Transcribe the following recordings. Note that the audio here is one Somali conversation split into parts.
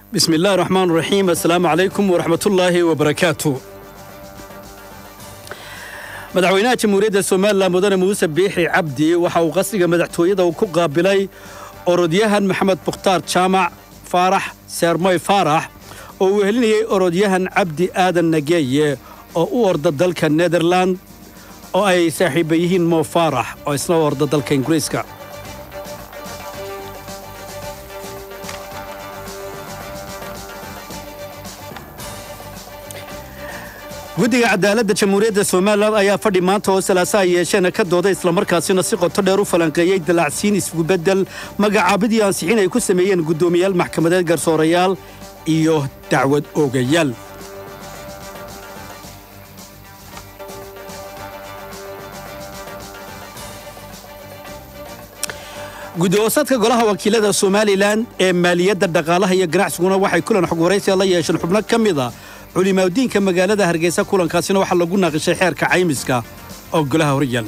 bismi illahi raxmaan raxiim assalaamu calaykum waraxmatullaahi wabarakaatu madaxweynaha jamhuuriyadda somalilan mudane muuse biixi cabdi waxa uu qasriga madaxtooyada ku qaabilay orodyahan maxamed mukhtaar jaamac faarax seermoy faarax oo uu helinayey orodyahan cabdi aadan nageeye oo u orda dalka nederland oo ay saaxiibba yihiin mo faarax oo isna u orda dalka ingiriiska guddiga cadaaladda jamhuuriyadda somalilan ayaa fadhi maanta oo salaaso ay yeesheen ka dooday islamarkaasina si qoto dheer u falanqeeyey dalacsiin iskubeddel magacaabidii ansixin ay ku sameeyeen guddoomiyaal maxkamadeed garsoorayaal iyo dacwad oogayaal guddi-hoosaadka golaha wakiilada somalilan ee maaliyadda dhaqaalaha iyo ganacsiguna waxay kulan xog waraysiga la yeesheen xubno ka mid a culimaadiinka magaalada hargeysa kulankaasina waxaa lagu naaqishay xeerka caymiska oo golaha horyaal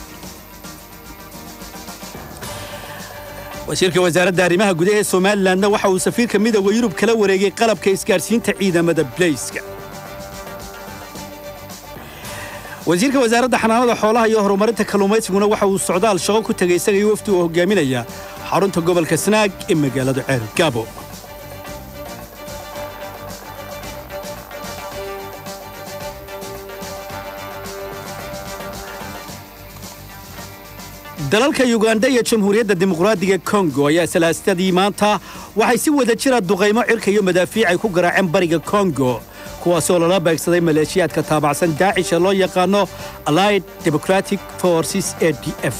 wasiirka wasaaradda arrimaha gudaha ee somalilanna waxa uu safiirka midooda yurub kala wareegay qalabka isgaadhsiinta ciidamada bleyska wasiirka wasaaradda xanaanada xoolaha iyo horumarinta kalluumaysiguna waxa uu socdaal shaqo ku tegay isaga iyo wafdi uu hogaaminaya xarunta gobolka sanaag ee magaalada ceer gaabo dalalka yuganda iyo jamhuuriyadda dimuqraadiga kongo ayaa salaastadii maanta waxay si wada jira duqaymo cirka iyo madaafiic ay ku garaaceen bariga kongo kuwaasoo lala beegsaday maleeshiyaadka taabacsan daacish ee loo yaqaano allied democratic forces a d f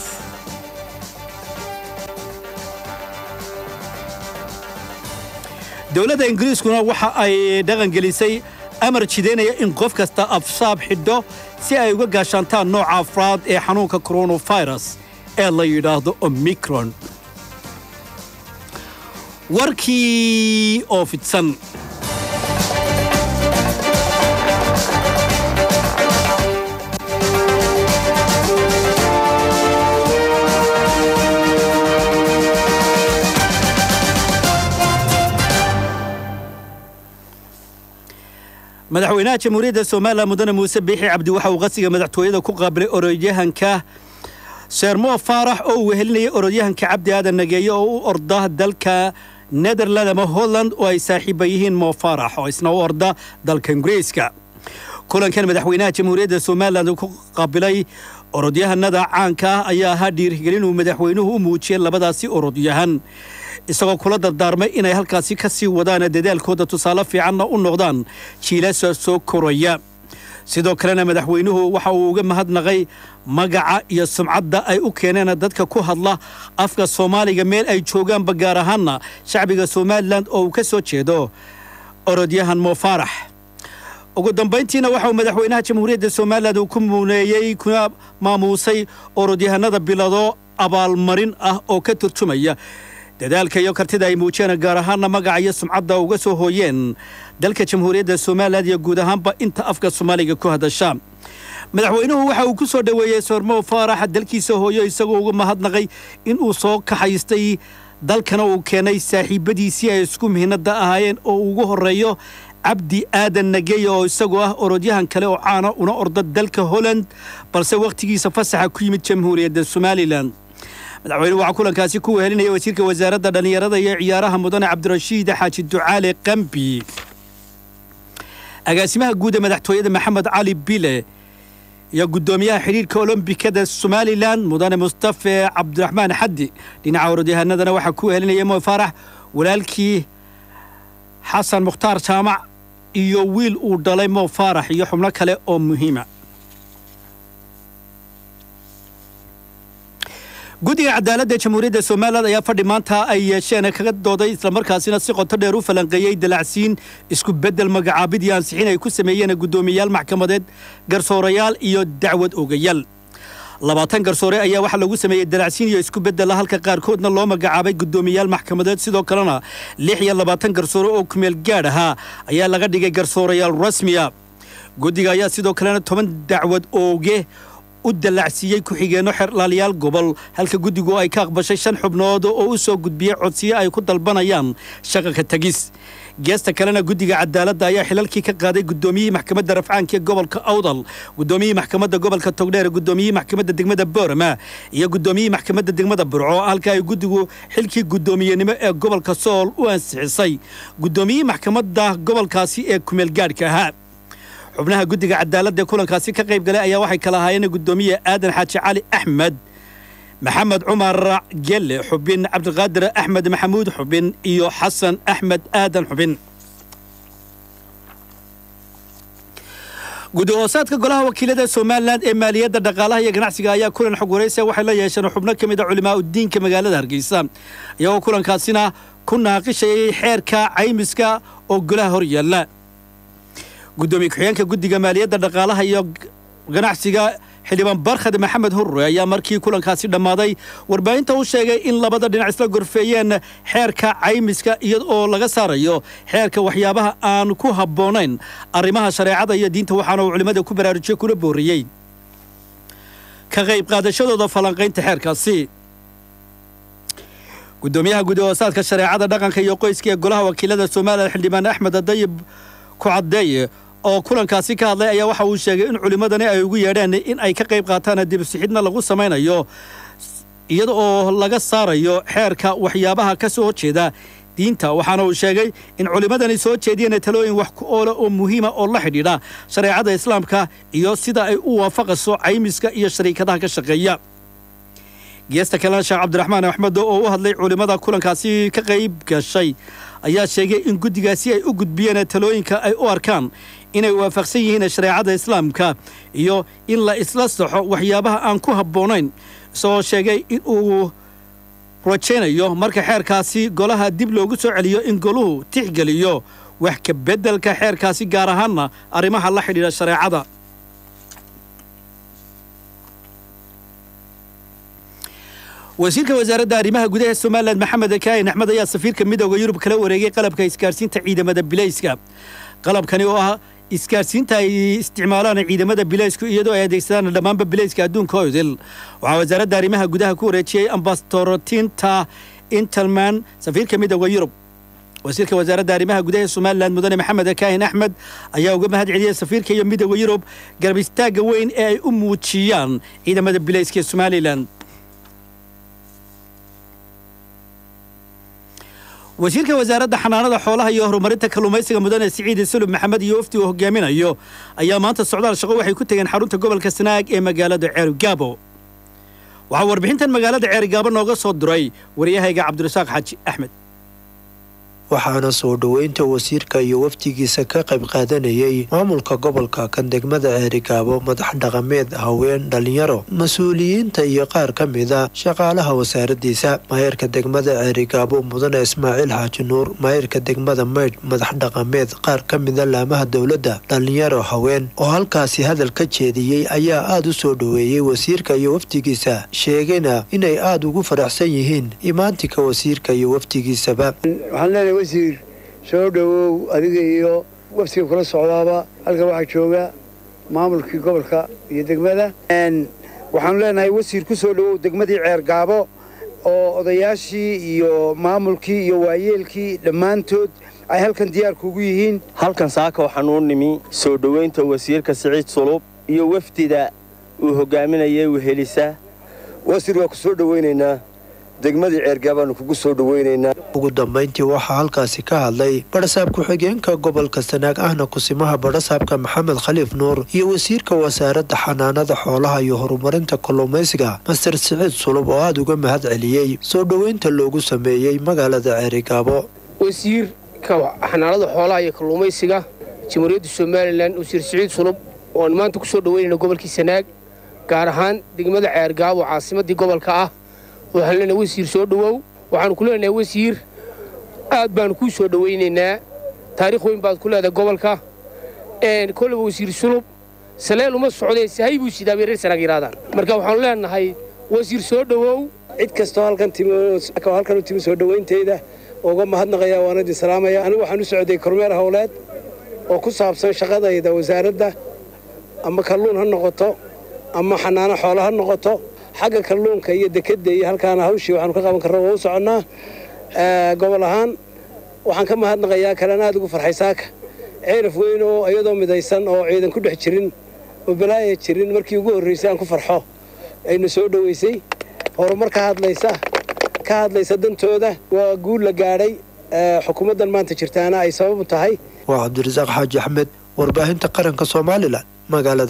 dowladda ingiriiskuna waxa ay dhaqangelisay amar jidaynaya in qof kasta afsaab xidho si ay uga gaashaantaan nooca afraad ee xanuunka koronafirus ee la yidhaahdo omicron warkii oo fidsan madaxweynaha jamhuuriyadda somalilan mudane muuse biixi cabdi waxa uu qasiga madaxtooyada ku qaabilay orodyahanka sheermo faarax oo uu wehelinayay orodyahanka cabdi aadan nageeye oo u orda dalka nederland ama holland oo ay saaxiibba yihiin mo faarax oo isna u orda dalka ingiriiska kulankan madaxweynaha jamhuuriyadda somalilan ku qaabilay orodyahanada caanka ah ayaa ahaa dhiirigelin uu madaxweynuhu u muujiyey labadaasi orodyahan isagoo kula dardaarmay inay halkaasi ka sii wadaan dadaalkooda tusaale fiicanna u noqdaan jiilasa soo koraya sidoo kalena madaxweynuhu waxa uu uga mahadnaqay magaca iyo sumcadda ay u keeneen dadka ku hadla afka soomaaliga meel ay joogaanba gaar ahaanna shacbiga somalilan oo uu ka soo jeedo orodyahan mo faarax ugu dambayntiina waxa uu madaxweynaha jamhuuriyadda somalilan uu ku muuneeyey kuna maamuusay orodyahanada bilado abaalmarin ah oo ka turjumaya dadaalka iyo kartida ay muujiyeen gaar ahaanna magaca iyo sumcadda uga soo hooyeen dalka jamhuuriyadda somalilan iyo guud ahaanba inta afka soomaaliga ku hadasha madaxweynuhu waxa uu ku soo dhoweeyey soormo faaraxa dalkiisa hooyo isagoo uga mahadnaqay in uu soo kaxaystay dalkana uu keenay saaxiibbadiisii ay isku mihinada ahaayeen oo ugu horreeyo cabdi aadan nageeye oo isagoo ah orodyahan kale oo caana una orda dalka holland balse wakhtigiisa fasaxa ku yimid jamhuuriyadda somalilan madaxweynuhu waxaa kulankaasi ku wehelinaya wasiirka wasaaradda dhallinyarada iyo ciyaaraha mudane cabdirashiid xaaji ducaale qambi agaasimaha guud ee madaxtooyada maxamed cali bile iyo guddoomiyaha xidhiirka olombikada somalilan mudane mustafe cabdiraxmaan xaddi dhinaca orodyahanadana waxaa ku wehelinaya mo faarax walaalkii xasan mukhtaar jaamac iyo wiil uu dhalay mo faarax iyo xubno kale oo muhiima guddiga cadaaladda jamhuuriyadda somalilan ayaa fadhi maanta ay yeesheen kaga dooday islamarkaasina si qoto dheer u falanqeeyey dalacsiin isku beddel magacaabid iyo ansixin ay ku sameeyeen guddoomiyayaal maxkamadeed garsoorayaal iyo dacwad ogayaal labaatan garsoore ayaa waxaa lagu sameeyey dalacsiin iyo isku beddela halka qaarkoodna loo magacaabay guddoomiyayaal maxkamadeed sidoo kalena lix iyo labaatan garsoore oo kumeel gaadh ahaa ayaa laga dhigay garsoorayaal rasmiya guddiga ayaa sidoo kalena toban dacwad ooge u dallacsiiyey ku-xigeenno xerlaalayaal gobol halka guddigu ay ka aqbashay shan xubnood oo u soo gudbiyey codsiyo ay ku dalbanayaan shaqa ka tegis geesta kalena guddiga cadaaladda ayaa xilalkii ka qaaday guddoomiyihii maxkamadda rafcaanka ee gobolka awdal guddoomiyihii maxkamadda gobolka togdheer guddoomiyihii maxkamadda degmada boorama iyo guddoomiyihii maxkamadda degmada burco halka ay guddigu xilkii guddoomiyenimo ee gobolka sool u ansixisay guddoomiyihii maxkamadda gobolkaasi ee kumeel gaadhka ahaa xubnaha guddiga cadaaladda ee kulankaasi ka qayb galay ayaa waxay kala ahaayeen guddoomiye aadan xaaji cali axmed maxamed cumar gelle xubin cabdiqaadir axmed maxamuud xubin iyo xasan axmed aadan xubin guddi hoosaadka golaha wakiilada somalilan ee maaliyadda dhaqaalaha iyo ganacsiga ayaa kulan xog waraysa waxay la yeesheen xubno ka mid a culimaa udiinka magaalada hargeysa iyagoo kulankaasina ku naaqishayay xeerka caymiska oo golaha hor yaalla guddoomiye ku-xigeenka guddiga maaliyadda dhaqaalaha iyo ganacsiga xildhibaan barkhad maxamed hurre ayaa markii kulankaasi dhammaaday warbaahinta u sheegay in labada dhinac isla gorfeeyeen xeerka caymiska iyada oo laga saarayo xeerka waxyaabaha aan ku habboonayn arrimaha shareecada iyo diinta waxaana uu culimmada ku baraarujiyey kuna booriyey ka qayb qaadashadooda falanqaynta xeerkaasi guddoomiyaha guddi hoosaadka shareecada dhaqanka iyo qoyska ee golaha wakiilada somalilan xildhibaan axmed adayib ku caddeeye oo kulankaasi ka hadlay ayaa waxa uu sheegay in culimmadani ay ugu yeedheen in ay ka qayb qaataan dibsixidna lagu samaynayo iyada oo laga saarayo xeerka waxyaabaha ka soo horjeeda diinta waxaana uu sheegay in culimmadani soo jeediyeen talooyin wax ku oole oo muhiima oo la xidhiidha shareecada islaamka iyo sida ay u waafaqayso caymiska iyo shariikadaha ka shaqeeya geesta kalena sheekh cabdiraxmaan axmed oo u hadlay culimmada kulankaasi ka qayb gashay ayaa sheegay in guddigaasi ay u gudbiyeen talooyinka ay u arkaan inay waafaqsan yihiin shareecada islaamka iyo in la isla saxo waxyaabaha aan ku habboonayn isagoo sheegay in uu rajaynayo marka xeerkaasi golaha dib loogu soo celiyo in goluhu tixgeliyo wax ka beddelka xeerkaasi gaar ahaanna arrimaha la xidhiidha shareecada wasiirka wasaaradda arrimaha gudaha somalilan maxamed kaahin axmed ayaa safiirka midooda yurub kala wareegay qalabka isgaarsiinta ciidamada bilayska qalabkani oo ah isgaarsiinta ay isticmaalaan ciidamada bilaysku iyadoo ay adeegsadaan dhammaanba bilayska adduunka oydil waxaa wasaaradda arrimaha gudaha ku wareejiyey ambastorotinta intelman safiirka midooda yurub wasiirka wasaaradda arrimaha gudaha somalilan mudane maxamed kaahin axmed ayaa uga mahad celiyey safiirka iyo midooda yurub garab istaagga weyn ee ay u muujiyaan ciidamada bilayska ee somalilan wasiirka wasaaradda xanaanada xoolaha iyo horumarinta kalluumaysiga mudane siciid sulub maxamed iyo wafdi uu hogaaminayo ayaa maanta socdaal shaqo waxay ku tegeen xarunta gobolka sanaag ee magaalada ceerigaabo waxaa warbixintan magaalada ceerigaabo nooga soo diray waryahayga cabdirasaaq xaaji axmed waxaana soo dhoweynta wasiirka iyo wafdigiisa ka qayb qaadanayay maamulka gobolka kan degmada ceerigaabo madax dhaqameed haween dhalinyaro mas-uuliyiinta iyo qaar ka mida shaqaalaha wasaaradiisa maayarka degmada ceerigaabo mudane ismaaciil xaaji nuur maayarka degmada maydh madax dhaqameed qaar ka mida laamaha dowladda dhalinyaro haween oo halkaasi hadal ka jeediyey ayaa aada u soo dhoweeyey wasiirka iyo wafdigiisa sheegayna inay aada ugu faraxsan yihiin imaantika wasiirka iyo wafdigiisaba wasiir soo dhowow adiga iyo waftiga kula socdaaba halka waxaa jooga maamulkii gobolka iyo degmada waxaanu leenahay wasiir ku soo dhowow degmadii ceergaabo oo odayaashii iyo maamulkii iyo waayeelkii dhammaantood ay halkan diyaar kuugu yihiin halkan saaka waxaan uu nimi soo dhowaynta wasiirka siciid sulub iyo wafdida uu hogaaminayay wehelisa wasiir waa ku soo dhowaynaynaa degmadii ceergaabaanu kugu soo dhowaynaynaa ugu dambayntii waxaa halkaasi ka hadlay badhasaab ku-xigeenka gobolka sanaag ahna kusimaha badhasaabka maxamed khaliif nuur iyo wasiirka wasaaradda xanaanada xoolaha iyo horumarinta kalluumaysiga master siciid sulub oo aada uga mahad celiyey soo dhoweynta loogu sameeyey magaalada ceerigaabo wasiirka xanaanada xoolaha iyo kalluumaysiga jamhuuriyadda somalilan wasiir siciid sulub ooan maanta kusoo dhoweynayna gobolkii sanaag gaar ahaan degmada ceergaabo caasimadii gobolka ah waxaan leenahay wasiir soo dhowow waxaanu ku leenahay wasiir aad baanu kuu soo dhowaynaynaa taariikh weyn baad ku leedahay gobolka koleba wasiir sulub saleel uma socdee sahay buu sidaabay reer sanaag yidhahdaan marka waxaanu leenahay wasiir soo dhowow cid kastoo halkan timi halkan u timi soo dhowaynteeda uga mahadnaqaya waana idin salaamaya anigu waxaan u socday kormeer howleed oo ku saabsan shaqadayda wasaaradda ama kalluun ha noqoto ama xanaano xoolo ha noqoto xagga kalluunka iyo dekadda iyo halkaana hawshii waxaanu ka qaban karna waa u soconnaa gobol ahaan waxaan ka mahadnaqayaa kalena aad ugu farxay saaka ceeraf weyn oo iyadoo midaysan oo ciidan ku dhex jirin oo balaaya jirin markii ugu horraysay aan ku farxo ayna soo dhoweysay horumar ka hadlaysa ka hadlaysa dantooda waa guul la gaadhay xukuumaddan maanta jirtaana ay sabab u tahay waa cabdirasaaq xaaji axmed warbaahinta qaranka somalilan magaalada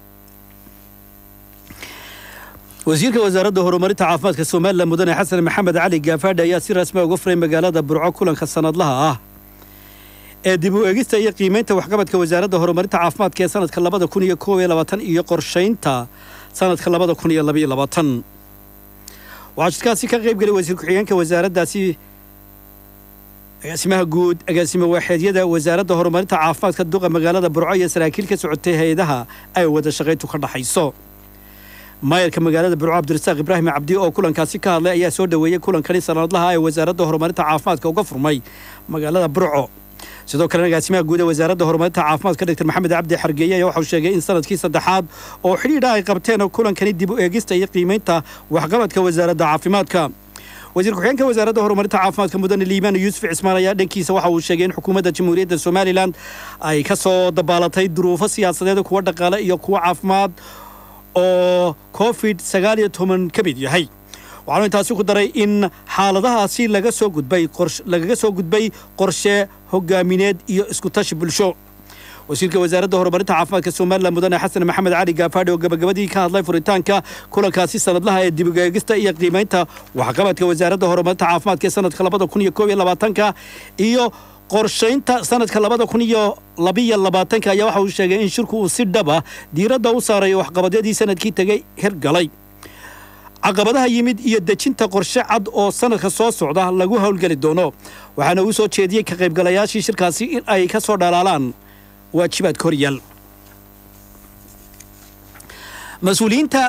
wasiirka wasaaradda horumarinta caafimaadka somalilan mudane xasan maxamed cali gaafaadhi ayaa si rasmi uga furay magaalada burco kulanka sanadlaha ah ee dib u eegista iyo qiimaynta waxqabadka wasaaradda horumarinta caafimaadka ee sanadka labada kun iyo koob iyo labaatan iyo qorshaynta sanadka labada kun iyo labaiyo labaatan waxaa jidkaasi ka qayb gelay wasiir ku-xigeenka wasaaraddaasi agaasimaha guud agaasimo waaxeedyada wasaaradda horumarinta caafimaadka duqa magaalada burco iyo saraakiil ka socotay hay-adaha ay wada shaqayntu ka dhaxayso maayarka magaalada burco cabdirasaaq ibraahim cabdi oo kulankaasi ka hadlay ayaa soo dhoweeyey kulankani sanadlaha ee wasaaradda horumarinta caafimaadka uga furmay magaalada burco sidoo kalena agaasimaha guud ee wasaaradda horumarinta caafimaadka dr maxamed cabdi xargeeye ayaa waxauu sheegay in sanadkii saddexaad oo xidhiidha ay qabteen kulankani dib u eegista iyo qiimaynta waxqabadka wasaaradda caafimaadka wasiir ku-xigeenka wasaaradda horumarinta caafimaadka mudane liibaan yuusuf cismaan ayaa dhankiisa waxa uu sheegay in xukuumadda jamhuuriyadda somalilan ay ka soo dabaalatay duruufo siyaasadeed kuwa dhaqaale iyo kuwa caafimaad oo covid sagaal iyo toban ka mid yahay waxaanu intaasi ku daray in xaaladahaasi laga soo gudbay lagaga soo gudbay qorshe hogaamineed iyo iskutashi bulsho wasiirka wasaaradda horumarinta caafimaadka somalilan mudane xasan maxamed cali gaafaadhi oo gabagabadii ka hadlay furitaanka kulankaasi sanadlaha ee dibugeegista iyo qiimaynta waxqabadka wasaaradda horumarinta caafimaadka ee sanadka labada kun iyo koob iyo labaatanka iyo qorshaynta sanadka labada kun iyo labiyo labaatanka ayaa waxa uu sheegay in shirku uu si dhaba diiradda u saarayo waxqabadyadii sanadkii tegay hirgalay caqabadaha yimid iyo dejinta qorshe cad oo sanadka soo socda lagu howlgeli doono waxaana uu soo jeediyey ka qaybgalayaashii shirkaasi in ay ka soo dhalaalaan waajibaadka horyaal mas-uuliyiinta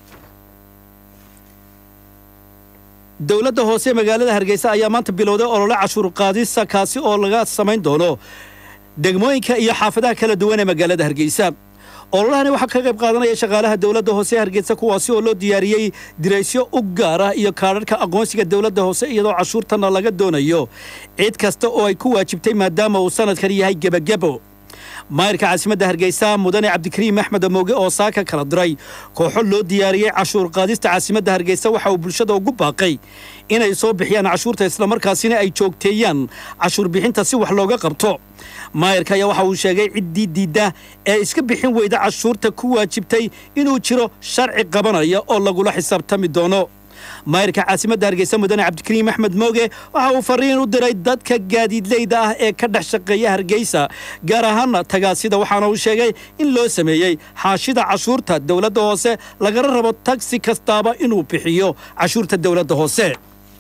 dowladda hoose magaalada hargeysa ayaa maanta bilowday olole cashuur qaadisa kaasi oo laga samayn doono degmooyinka iyo xaafadaha kala duwan ee magaalada hargeysa ololahani waxaa ka qayb qaadanaya shaqaalaha dowladda hoose ee hargeysa kuwaasi oo loo diyaariyey diraysyo u gaar ah iyo kaadharhka aqoonsiga dowladda hoose iyadoo cashuurtana laga doonayo cid kasta oo ay ku waajibtay maadaama uu sanadkan yahay gebagebo maayirka caasimadda hargeysa mudane cabdikariim axmed amooge oo saaka kala diray kooxo loo diyaariyey cashuur qaadista caasimadda hargeysa waxa uu bulshada ugu baaqay inay soo bixiyaan cashuurta islamarkaasina ay joogteeyaan cashuur bixinta si wax looga qabto maayirka ayaa waxa uu sheegay ciddii diidda ee iska bixin weyda cashuurta ku waajibtay inuu jiro sharci qabanaya oo lagula xisaabtami doono maayirka caasimadda hargeysa mudane cabdikariim axmed mooge waxa uu fariin u diray dadka gaadiidleyda ah ee ka dhex shaqeeya hargeysa gaar ahaana tagaasida waxaana uu sheegay in loo sameeyey xaashida cashuurta dowladda hoose lagala rabo tagsi kastaaba inuu bixiyo cashuurta dowladda hoose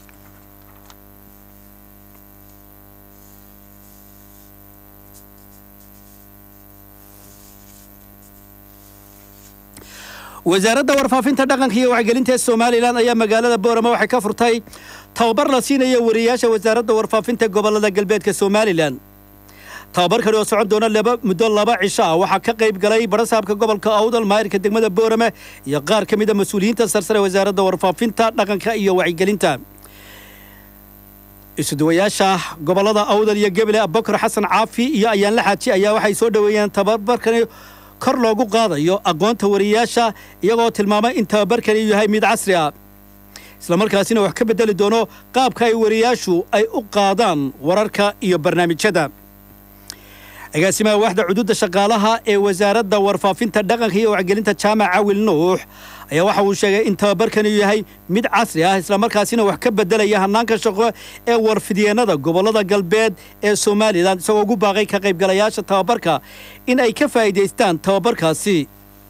wasaaradda warfaafinta dhaqanka iyo wacgelinta ee somalilan ayaa magaalada boorama waxay ka furtay tababar la siinaya wariyaasha wasaaradda warfaafinta gobolada galbeedka somalilan tababarkani oo socon doona laba muddo laba cisho ah waxaa ka qayb galay barasaabka gobolka awdal maayirka degmada boorame iyo qaar ka mid a mas-uuliyiinta sarsare wasaaradda warfaafinta dhaqanka iyo wacyigelinta isuduwayaasha gobolada awdal iyo gebele abubakar xasan caafi iyo ayaanla xaaji ayaa waxay soo dhoweeyeen tababarkani kor loogu qaadayo aqoonta wariyaasha iyagoo tilmaamay in tababarkani yahay mid casri ah islamarkaasina wax ka beddeli doono qaabka ay wariyaashu ay u qaadaan wararka iyo barnaamijyada agaasimaha waaxda cuduudda shaqaalaha ee wasaaradda warfaafinta dhaqanka iyo wacgelinta jaamac cawil nuux ayaa waxa uu sheegay in tababarkani yahay mid casri ah islamarkaasina wax ka beddelaya hannaanka shaqo ee warfidyeenada gobollada galbeed ee somalilan isagoo ugu baaqay ka qaybgalayaasha tababarka in ay ka faa'iidaystaan tababarkaasi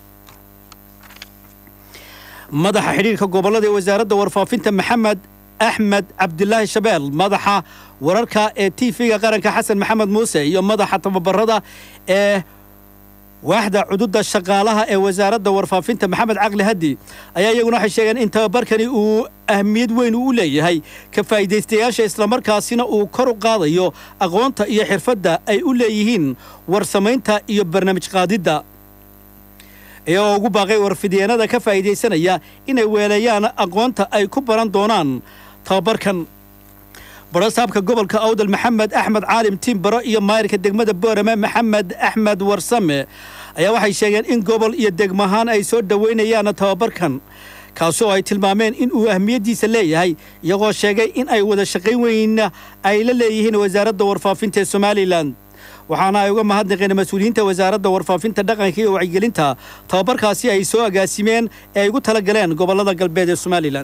madaxa xidhiirka gobollada ee wasaaradda warfaafinta maxamed axmed cabdilaahi shabeel madaxa wararka ee t v-ga qaranka xasan maxamed muuse iyo madaxa tababarada ee waaxda cududda shaqaalaha ee wasaaradda warfaafinta maxamed caqli haddi ayaa iyaguna waxay sheegeen in tababarkani uu ahmiyad weyn u leeyahay ka faa'iidaystayaasha islamarkaasina uu kor u qaadayo aqoonta iyo xirfadda ay u leeyihiin warsamaynta iyo barnaamij qaadidda iyagoo ugu baaqay warfidyeenada ka faa'iidaysanaya inay weeleeyaan aqoonta ay ku baran doonaan tababarkan barasaabka gobolka awdal maxamed axmed caalim timbaro iyo maayirka degmada boorame maxamed axmed warsame ayaa waxay sheegeen in gobol iyo degmahaan ay soo dhoweynayaan tababarkan kaasoo ay tilmaameen in uu ahmiyaddiisa leeyahay iyagoo sheegay in ay wada shaqayn weyn ay la leeyihiin wasaaradda warfaafinta ee somalilan waxaana ay uga mahadnaqeen mas-uuliyiinta wasaaradda warfaafinta dhaqanka iyo wacyigelinta tababarkaasi ay soo agaasimeen ee ay ugu tala galeen gobollada galbeed ee somalilan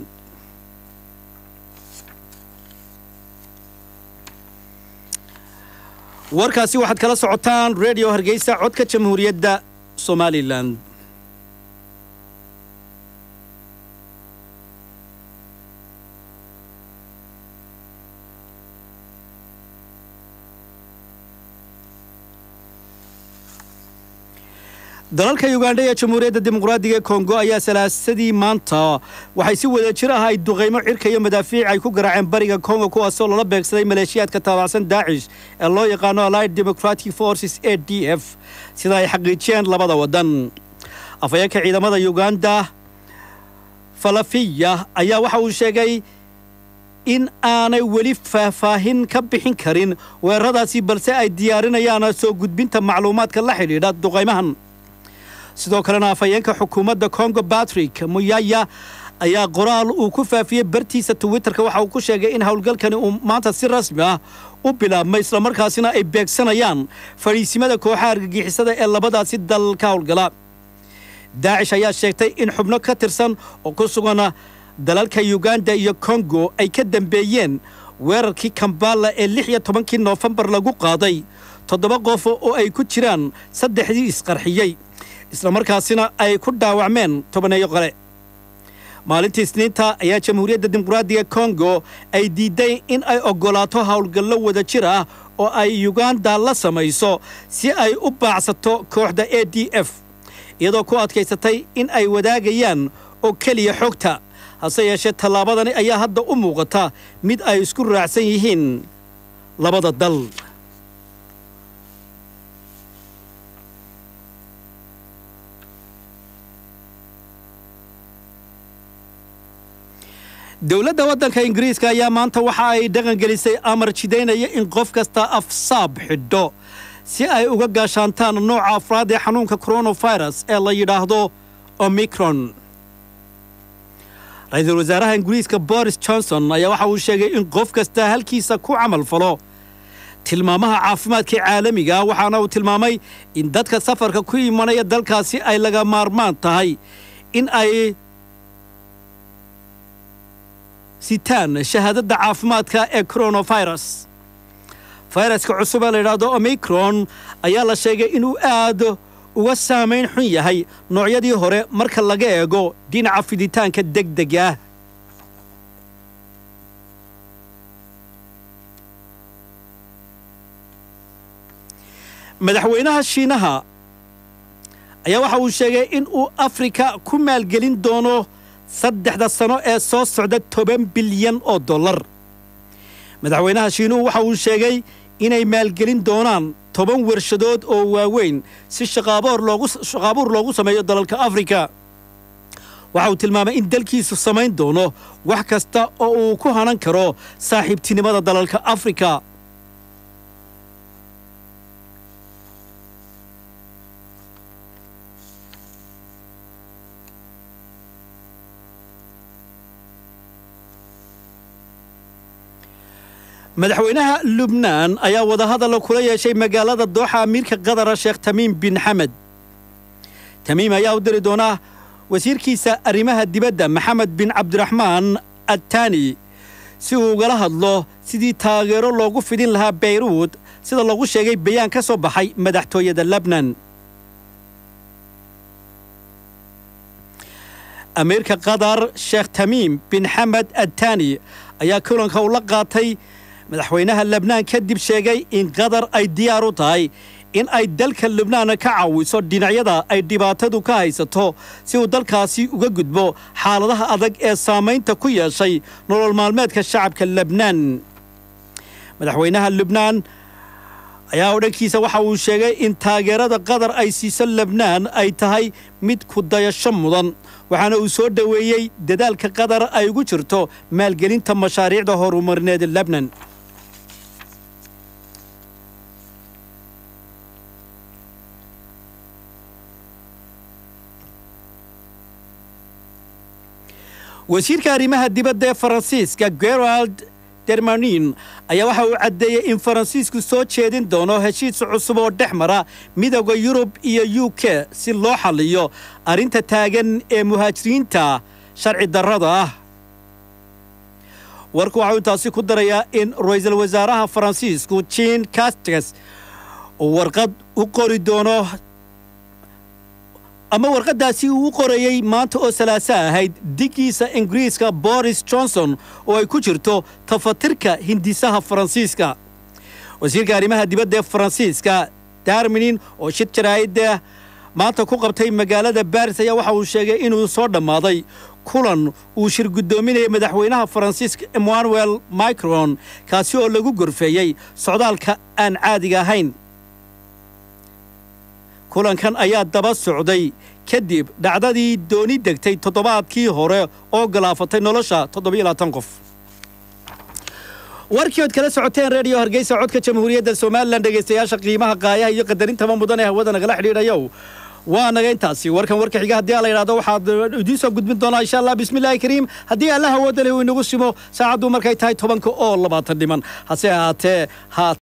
warkaasi waxaad kala socotaan redio hargeysa codka jamhuuriyadda somalilan dalalka ugandha ee jamhuuriyadda dimuqraadiga ee kongo ayaa salaasadii maanta waxay si wada jir ah ay duqaymo cirka iyo madaafiic ay ku garaaceen bariga kongo kuwaasoo lala beegsaday maleeshiyaadka taabacsan daacish ee loo yaqaano allied democratic forces a d f sida ay xaqiijiyeen labada waddan afhayeenka ciidamada uganda falafiya ayaa waxa uu sheegay in aanay weli faahfaahin ka bixin karin weeraradaasi balse ay diyaarinayaan soo gudbinta macluumaadka la xidhiidha duqaymahan sidoo kalena afhayeenka xukuumadda kongo batrick muyaya ayaa qoraal uu ku faafiyey bartiisa twitterka waxa uu ku sheegay in howlgalkani uu maanta si rasmi ah u bilaabmay islamarkaasina ay beegsanayaan fadhiisimada kooxaha argagixisada ee labadaasi dal ka howlgala daacish ayaa sheegtay in xubno ka tirsan oo ku sugan dalalka uganda iyo kongo ay ka dambeeyeen weerarkii kambala ee lix iyo tobankii noofembar lagu qaaday toddoba qof oo ay ku jiraan saddexdii isqarxiyey islamarkaasina ay ku dhaawacmeen tobaneeyo qole maalintii isniinta ayaa jamhuuriyadda dimuqraadiga kongo ay diiday in ay oggolaato howlgallo wada jir ah oo ay uganda la samayso si ay u baacsato kooxda a d f iyadoo ku adkaysatay in ay wadaagayaan oo keliya xogta hase yeeshee tallaabadani ayaa hadda u muuqata mid ay isku raacsan yihiin labada dal dowladda waddanka ingiriiska ayaa maanta waxa ay dhaqangelisay amar jidaynaya in qof kasta afsaab xidho si ay uga gaashaantaan nooca afraad ee xanuunka coronavirus ee la yidhaahdo omicron ra-iisul wasaaraha ingiriiska boris johnson ayaa waxa uu sheegay in qof kasta halkiisa ku camal falo tilmaamaha caafimaadka caalamiga waxaana uu tilmaamay in dadka safarka ku imanaya dalkaasi ay laga maarmaan tahay in ay sitaan shahaadadda caafimaadka ee coronavirus fayraska cusub ee la yidhaahdo omicron ayaa la sheegay inuu aad uga saamayn xun yahay noocyadii hore marka laga eego dhinaca fiditaanka degdega ah madaxweynaha shiinaha ayaa waxa uu sheegay in uu afrika ku maalgelin doono saddexda sano ee soo socda toban bilyan oo dollar madaxweynaha shiinuhu waxa uu sheegay inay maalgelin doonaan toban warshadood oo waaweyn si shaqaabuur loogu sameeyo dalalka afrika waxa uu tilmaamay in dalkiisu samayn doono wax kasta oo uu ku hanan karo saaxiibtinimada dalalka afrika madaxweynaha lubnaan ayaa wadahadalla kula yeeshay magaalada dooxa amiirka qadara sheekh tamiim bin xamed tamiim ayaa u diri doonaa wasiirkiisa arrimaha dibadda maxamed bin cabdiraxmaan attaani si uu ugala hadlo sidii taageero loogu fidin lahaa bayruud sida lagu sheegay bayaan ka soo baxay madaxtooyada lebnan amiirka qatar sheekh tamiim bin xamed attaani ayaa kulanka ula qaatay madaxweynaha lebnaan kadib sheegay in qatar ay diyaar u tahay in ay dalka lubnaan ka caawiso dhinacyada ay dhibaatadu ka haysato si uu dalkaasi uga gudbo xaaladaha adag ee saamaynta ku yeeshay nolol maalmeedka shacabka lebnaan madaxweynaha lubnaan ayaa odhankiisa waxa uu sheegay in taageerada qatar ay siiso lebnaan ay tahay mid ku dayasho mudan waxaana uu soo dhoweeyey dadaalka qatar ay ugu jirto maalgelinta mashaariicda horumarineed lebnan wasiirka arrimaha dibadda ee faransiiska gerald dermanin ayaa waxa uu caddeeyey in faransiisku soo jeedin doono heshiis cusub oo dhex mara midooda yurub iyo u k si loo xalliyo arrinta taagan ee muhaajiriinta sharci darrada ah warku waxau intaasi ku darayaa in ra-iisul wasaaraha faransiisku jean castes uu warqad u qori doono ama warqaddaasi uu u qorayey maanta oo salaaso ahayd diggiisa ingiriiska boris johnson oo ay ku jirto tafatirka hindisaha faransiiska wasiirka arrimaha dibadda ee faransiiska darminin oo shid jaraa'idda maanta ku qabtay magaalada baris ayaa waxa uu sheegay inuu soo dhammaaday kulan uu shir guddoominaya madaxweynaha faransiiska emmanuel micron kaasi oo lagu gorfeeyey socdaalka aan caadiga ahayn kulankan ayaa daba socday kadib dhacdadii dooni degtay toddobaadkii hore oo galaafatay nolosha toddobayaatan qof warkii ood kala socoteen reediyo hargeysa codka jamhuuriyadda somalilan dhegaystayaasha qiimaha qaayaha iyo qadarintaba mudan ee hawada nagala xidhiidhayow waa naga intaasi warkan warka xiga haddii la yidhahdo waxaad idiin soo gudbin doonaa insha allah bismillaahi kariim haddii allah awoodda leh uu inagu simo saacaddu markay tahay tobanka oo labaatan dhiman hase ahaatee haat